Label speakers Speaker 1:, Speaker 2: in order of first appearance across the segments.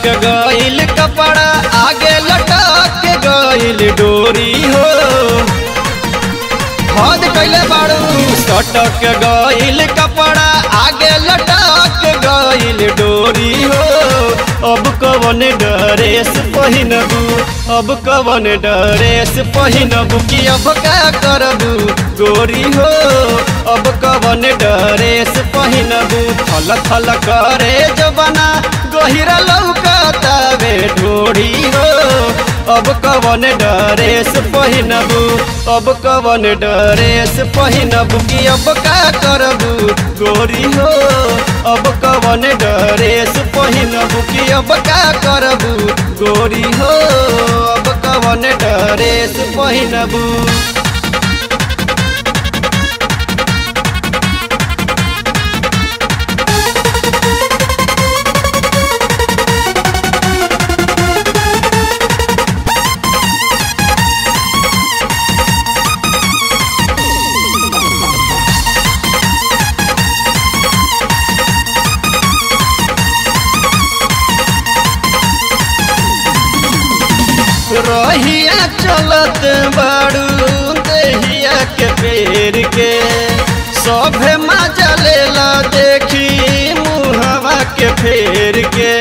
Speaker 1: गइल कपड़ा आगे लटक गइल डोरी हो हद कैले बाड़ू सटक गइल कपड़ा आगे लटक गइल डोरी हो अब कवन ड्रेस पहिनबू अब कवन ड्रेस पहिनबू कि अब का करबू गोरी हो अब कवन ड्रेस पहिनबू थल थल करे जबना गहिरा लौकतावे ढोरी हो अब कवन ड्रेस पहिनबू अब कवन ड्रेस पहिनबू कि अब का करबू गोरी हो अब कवन ड्रेस पहिनबू कि अब का करबू गोरी हो अब कवन ड्रेस पहिनबू रहिया चलत बाड़ू देहिया के पेड़ के सभे मजा लेला देखी मुहवा के फेर के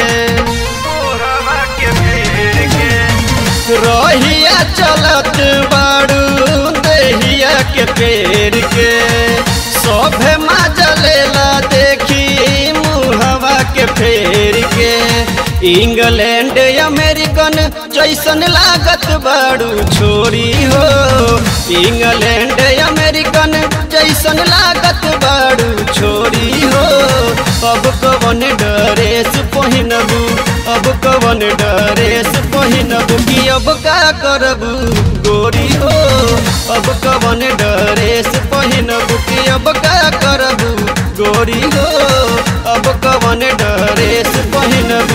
Speaker 1: रहिया चलत बाड़ू देहिया के पेड़ के सभे मजा लेला देखी मुहवा के फेर के इंग्लैंड अमेरिकन जैसन लागत बाड़ू छोरी हो इंग्लैंड अमेरिकन जैसन लागत बाड़ू छोरी हो अब कवन ड्रेस पहिनबू अब कवन ड्रेस पहिनबू कि अब का करबू गोरी हो अब कवन ड्रेस पहिनबू कि अब का करबू गोरी हो अब कवन ड्रेस पहिनबू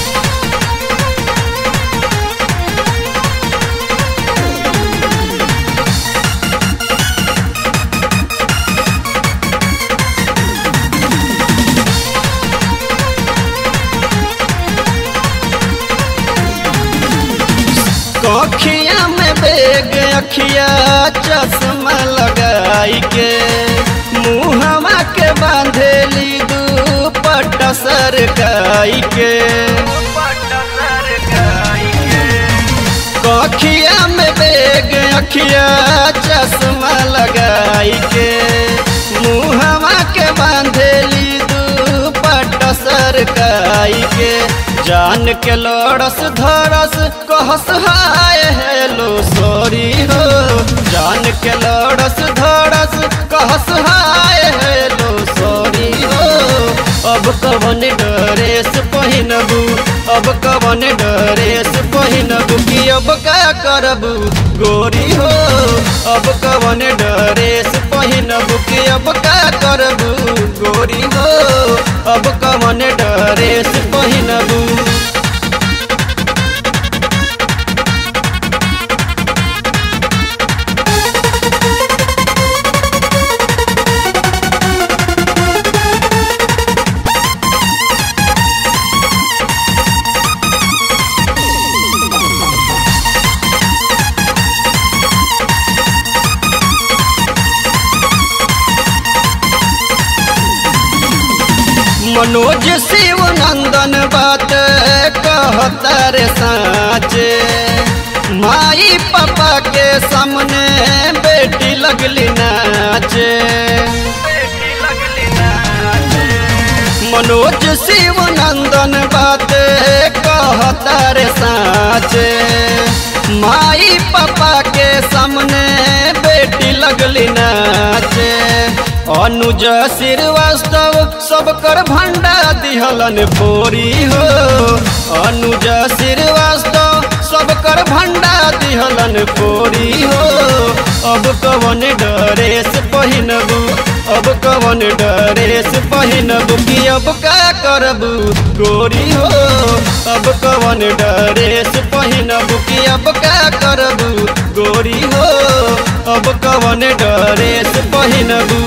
Speaker 1: अखिया में बेग अखिया चश्मा लगाई के मुहवा के बांधेली दुपट सरकाई के अखिया में बेग अखिया चश्मा लगाई के मुहवा के बांधेली दुपट सरकाई के जान के लड़स धरस कहस हाय हेलो सॉरी हो जान के लड़स धरस कहस हाय हेलो सॉरी हो अब कवन ड्रेस पहिनबू अब कवन ड्रेस पहिनबू कि अब का करबू गोरी हो अब कवन ड्रेस पहिनबू कि अब का करबू गोरी हो अब कवन ड्रेस पहिनबू मनोज शिव नंदन बात कहता रे साचे माई पापा के सामने बेटी लगली नाचे मनोज शिव नंदन बात कहता रे साचे माई पापा के सामने बेटी लगली नाचे अनुज श्रीवास्तव सब कर भंडा दिहलन फोरी हो अनुज श्रीवास्तव सब कर भंडा दिहलन फोरी हो अब कवन ड्रेस पहिनबू अब कवन ड्रेस पहिनबू कि अब का करबू गोरी हो अब कवन ड्रेस पहिनबू कि अब का करबू गोरी हो अब कवन ड्रेस पहिनबू